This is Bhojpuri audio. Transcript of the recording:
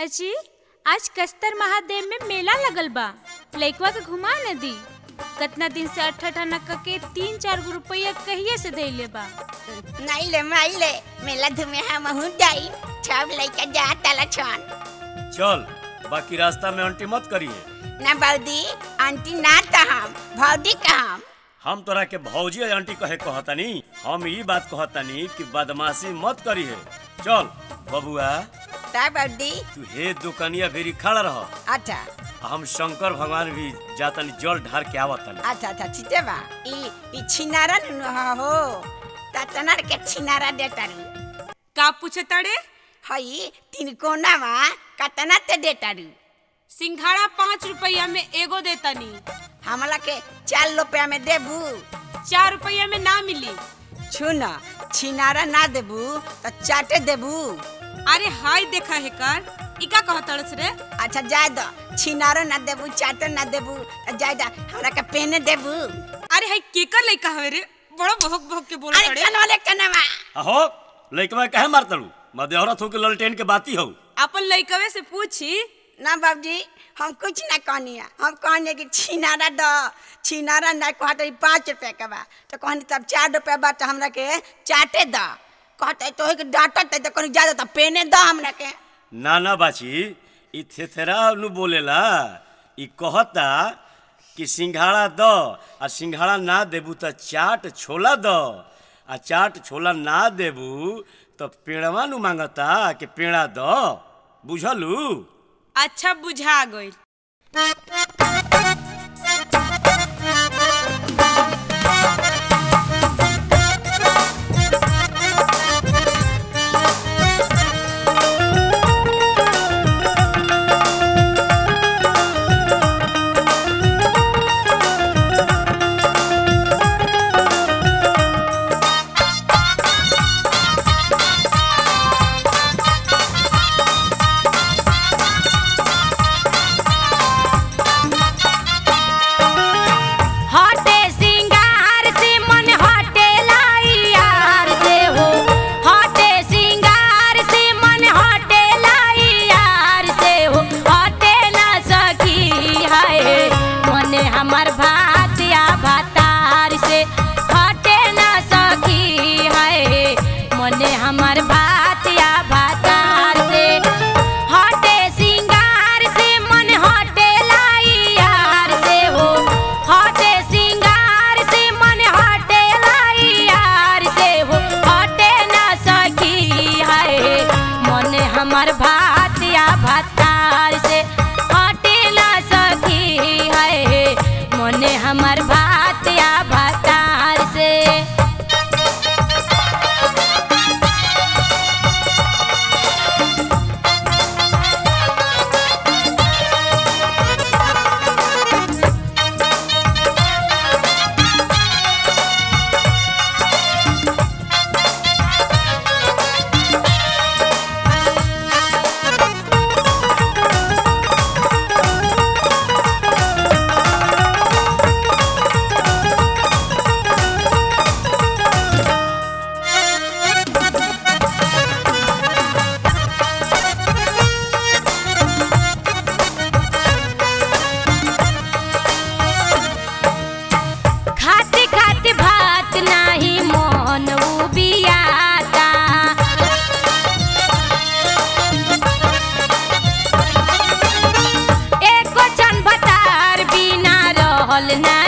अजी आज कस्तर महादेव में मेला लगल बा लइकवा के घुमा न दी कतना दिन से अठ अठाना के तीन चार गो रुपया कहिए से देले बा नाइले माइले मेला धुमे हम हूँ जाई सब लइका जा ताला छन चल बाकी रास्ता में अंटी मत करिए ना बौदी आंटी ना त हम भौदी का हम हम तोरा के भौजी और आंटी कहे कहतनी हम ई बात कहतनी कि बदमाशी मत करिए चल बबुआ ता बौदी तू हे दुकनिया भेरी खड़ा रह अच्छा हम शंकर भगवान भी जातनी जल ढार के आवतनी अच्छा अच्छा ठीक बा ई ई छिनारा न हो ता तनर के छिनारा दे तारू का पूछे तड़े हई तीन कोना मा कतना ते दे तारू सिंघाड़ा पाँच रुपया में एगो देतनी हमला के चार रुपया में देबू चार रुपया में ना मिली छुन छिनारा ना देबू त चाटे देबू अरे हाय देखा है कर इका कह तड़स रे अच्छा जाय दो छिनारो ना देबू चाटो ना देबू त जाय दा हमरा के पेने देबू अरे हाय केकर लइका हवे रे बड़ा भोक भोक के बोल अरे तड़े कल वाले कनवा अहो लइकवा काहे मारतलू मदेहरा थू के ललटेन के बाती हो अपन लइकवे से पूछी ना बाबूजी हम कुछ ना कहनिया हम कहने कि छिनारा दो छिनारा ना कहते पाँच रुपया के बा तो कहनी तब चार रुपया बा तो हमरा के चाटे दो कहते तो के डांटत तो कहनी जा तो पेने दो हमरा के ना ना बाची ई थेथेरा नु बोलेला ई कहता कि सिंघाड़ा द आ सिंघाड़ा ना देबू त चाट छोला द आ चाट छोला ना देबू तो पेड़वा नु मांगता कि पेड़ा द बुझलू अच्छा बुझा गइल हटे सिंगार से मन हटे लाइयार से हो हटे सिंगार से मन हटे लाइयार से हो हटे ना सकी है मन हमर भातिया भातार से हटे ना सकी है मन हमर भातिया भातार से हटे सिंगार से मन हटे लाइयार से हो हटे सिंगार से मन हटे लाइयार से हो हटे ना सकी है मन हमर भातिया भातार से हटे ना सकी है मन हमर भातिया भातार से खाते खाते भात नाही मन उबियाता एको छन भतार बिना रहल ना